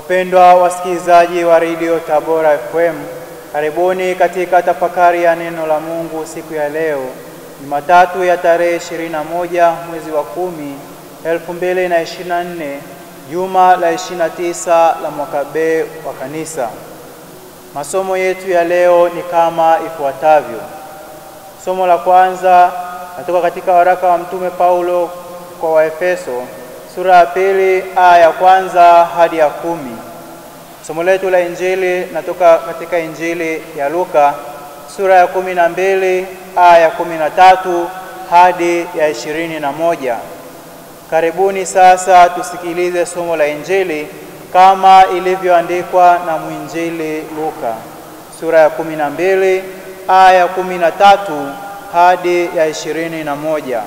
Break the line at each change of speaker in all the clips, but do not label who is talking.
Wapendwa wasikilizaji wa redio Tabora FM, karibuni katika tafakari ya neno la Mungu siku ya leo Jumatatu ya tarehe 21 mwezi wa kumi 2024 juma la 29 la mwaka B wa Kanisa. Masomo yetu ya leo ni kama ifuatavyo. Somo la kwanza natoka katika waraka wa Mtume Paulo kwa Waefeso sura ya pili aya ya kwanza hadi ya kumi. Somo letu la Injili natoka katika Injili ya Luka sura ya kumi na mbili aya ya kumi na tatu hadi ya ishirini na moja. Karibuni sasa tusikilize somo la Injili kama ilivyoandikwa na mwinjili Luka sura ya kumi na mbili aya ya kumi na tatu hadi ya ishirini na moja.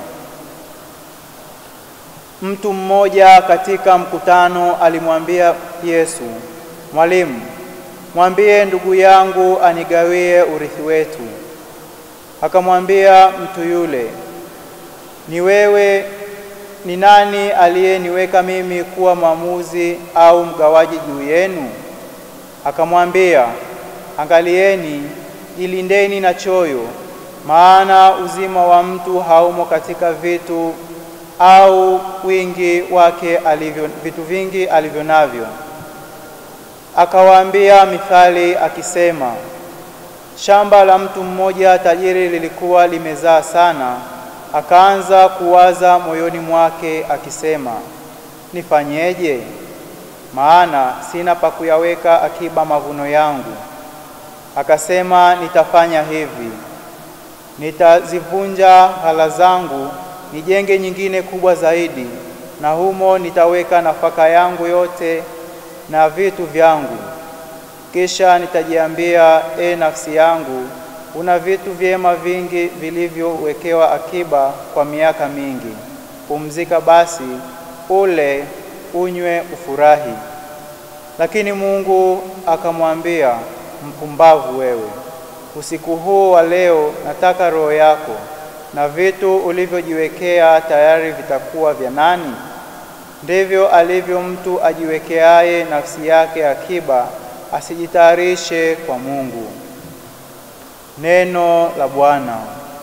Mtu mmoja katika mkutano alimwambia Yesu, Mwalimu, mwambie ndugu yangu anigawie urithi wetu. Akamwambia mtu yule, ni wewe ni nani aliyeniweka mimi kuwa mwamuzi au mgawaji juu yenu? Akamwambia, angalieni, jilindeni na choyo, maana uzima wa mtu haumo katika vitu au wingi wake alivyo, vitu vingi alivyo navyo. Akawaambia mithali akisema, shamba la mtu mmoja tajiri lilikuwa limezaa sana, akaanza kuwaza moyoni mwake akisema, nifanyeje? Maana sina pa kuyaweka akiba mavuno yangu. Akasema, nitafanya hivi, nitazivunja ghala zangu nijenge nyingine kubwa zaidi, na humo nitaweka nafaka yangu yote na vitu vyangu. Kisha nitajiambia, e nafsi yangu, una vitu vyema vingi vilivyowekewa akiba kwa miaka mingi. Pumzika basi, ule, unywe, ufurahi. Lakini Mungu akamwambia, mpumbavu wewe, usiku huu wa leo nataka roho yako na vitu ulivyojiwekea tayari vitakuwa vya nani? Ndivyo alivyo mtu ajiwekeaye nafsi yake akiba, asijitayarishe kwa Mungu. Neno la Bwana.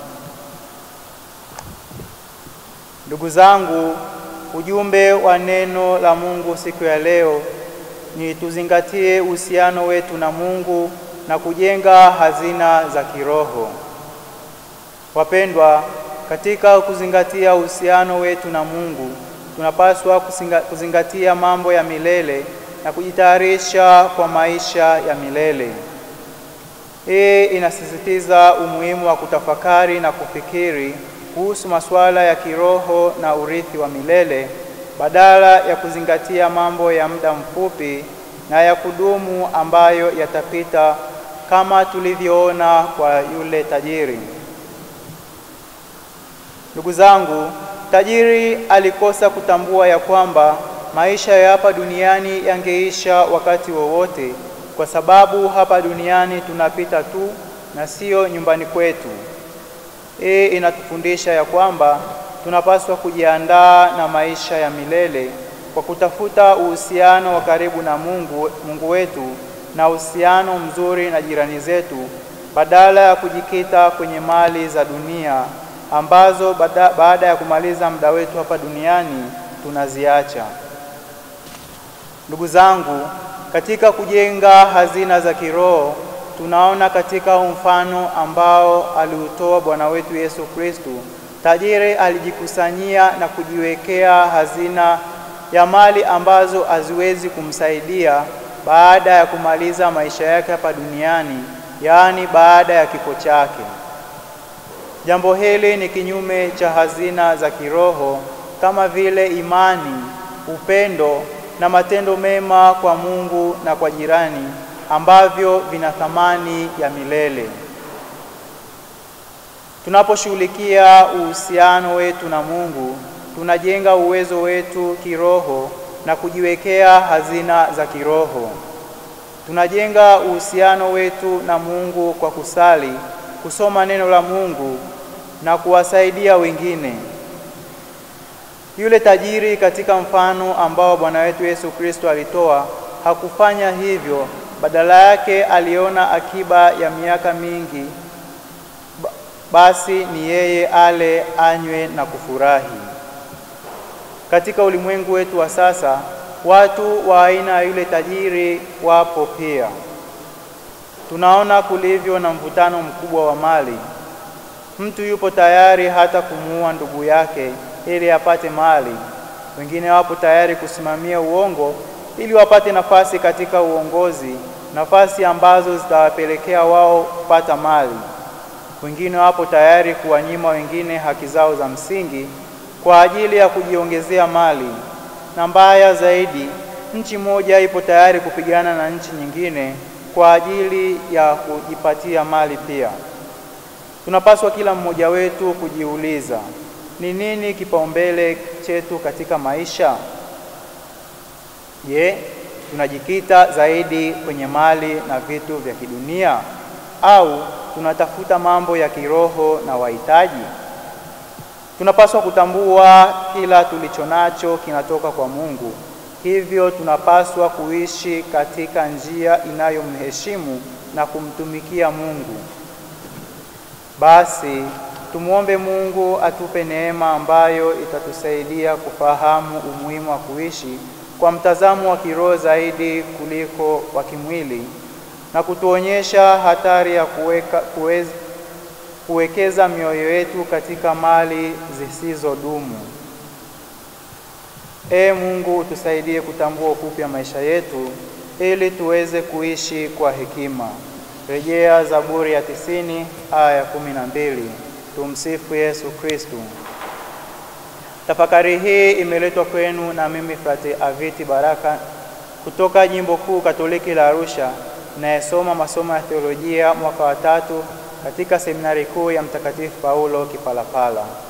Ndugu zangu, ujumbe wa neno la Mungu siku ya leo ni tuzingatie uhusiano wetu na Mungu na kujenga hazina za kiroho. Wapendwa, katika kuzingatia uhusiano wetu na Mungu, tunapaswa kuzingatia mambo ya milele na kujitayarisha kwa maisha ya milele. Hii inasisitiza umuhimu wa kutafakari na kufikiri kuhusu masuala ya kiroho na urithi wa milele badala ya kuzingatia mambo ya muda mfupi na ya kudumu ambayo yatapita kama tulivyoona kwa yule tajiri. Ndugu zangu, tajiri alikosa kutambua ya kwamba maisha ya hapa duniani yangeisha wakati wowote, kwa sababu hapa duniani tunapita tu na sio nyumbani kwetu. Hii inatufundisha ya kwamba tunapaswa kujiandaa na maisha ya milele kwa kutafuta uhusiano wa karibu na Mungu, Mungu wetu na uhusiano mzuri na jirani zetu badala ya kujikita kwenye mali za dunia ambazo bada, baada ya kumaliza muda wetu hapa duniani tunaziacha. Ndugu zangu, katika kujenga hazina za kiroho tunaona katika mfano ambao aliutoa Bwana wetu Yesu Kristo, tajiri alijikusanyia na kujiwekea hazina ya mali ambazo haziwezi kumsaidia baada ya kumaliza maisha yake hapa duniani, yaani baada ya kifo chake. Jambo hili ni kinyume cha hazina za kiroho kama vile imani, upendo na matendo mema kwa Mungu na kwa jirani ambavyo vina thamani ya milele. Tunaposhughulikia uhusiano wetu na Mungu, tunajenga uwezo wetu kiroho na kujiwekea hazina za kiroho. Tunajenga uhusiano wetu na Mungu kwa kusali, kusoma neno la Mungu na kuwasaidia wengine. Yule tajiri katika mfano ambao Bwana wetu Yesu Kristo alitoa hakufanya hivyo, badala yake aliona akiba ya miaka mingi, basi ni yeye ale, anywe na kufurahi. Katika ulimwengu wetu wa sasa, watu wa aina ya yule tajiri wapo pia. Tunaona kulivyo na mvutano mkubwa wa mali. Mtu yupo tayari hata kumuua ndugu yake ili apate mali. Wengine wapo tayari kusimamia uongo ili wapate nafasi katika uongozi, nafasi ambazo zitawapelekea wao kupata mali. Wengine wapo tayari kuwanyima wengine haki zao za msingi kwa ajili ya kujiongezea mali. Na mbaya zaidi, nchi moja ipo tayari kupigana na nchi nyingine kwa ajili ya kujipatia mali pia. Tunapaswa kila mmoja wetu kujiuliza, ni nini kipaumbele chetu katika maisha? Je, tunajikita zaidi kwenye mali na vitu vya kidunia au tunatafuta mambo ya kiroho na wahitaji? Tunapaswa kutambua kila tulicho nacho kinatoka kwa Mungu. Hivyo tunapaswa kuishi katika njia inayomheshimu na kumtumikia Mungu. Basi tumwombe Mungu atupe neema ambayo itatusaidia kufahamu umuhimu wa kuishi kwa mtazamo wa kiroho zaidi kuliko wa kimwili na kutuonyesha hatari ya kuweka, kuweza, kuwekeza mioyo yetu katika mali zisizodumu. Ee Mungu, utusaidie kutambua ufupi wa maisha yetu ili tuweze kuishi kwa hekima. Rejea Zaburi ya tisini aya ya kumi na mbili. Tumsifu Yesu Kristu. Tafakari hii imeletwa kwenu na mimi Frate Aviti Baraka kutoka Jimbo Kuu Katoliki la Arusha, inayesoma masomo ya teolojia mwaka wa tatu katika seminari kuu ya Mtakatifu Paulo Kipalapala.